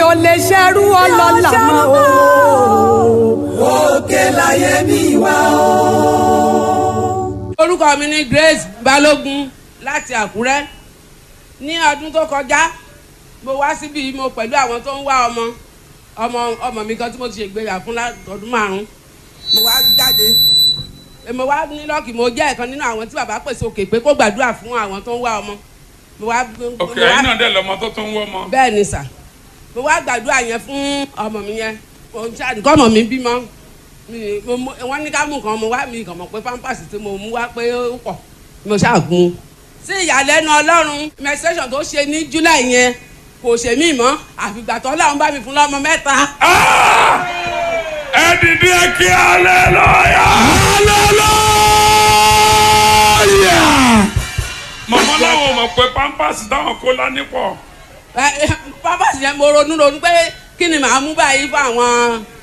ò lè ṣerú ọlọ́lá mọ́ o. òkè láyé mi wá o. orúkọ mi ni Grace Balógun láti Àkúrẹ́ ní ọdún tó kọjá mo wá síbi mo pẹ̀lú àwọn tó ń wá ọmọ ọmọ ọmọ mi kan tí mo ti ṣègbéyà fún ọdún márùn mo wá jáde mo wá ní lọ́ọ̀kì mo jẹ́ ẹ̀kan nínú àwọn tí bàbá pèsè òkè pé kó gbàdúrà fún àwọn tó ń wá ọmọ mo wá òkè ẹ̀yin náà dẹ̀ lọ́mọ tó tún wọ́ ọmọ. bẹ́ẹ̀ ni sà mo wá gbàdúrà yẹn fún ọmọ mi yẹn nǹkan ọmọ mi bímọ wọ́n ní ká mú nǹkan mo wá mi kàn mọ̀ pé pampers tí mo mú wá pé ó pọ̀ mo ṣàgùn sí ìyàlẹ́nu ọlọ́run menstruation tó ṣe ní july yẹn kò ṣe mí mọ́ àfìgbà tó ọlọ́run bá mi fún lọ́mọ mẹ́ta. ẹ dìde kí aleluya. aleluya. màmá làwọn mọ̀ pé pampers táwọn kó lání pọ̀. pampers yẹn mo ronú ronú pé kí ni màá mú báyìí fún àwọn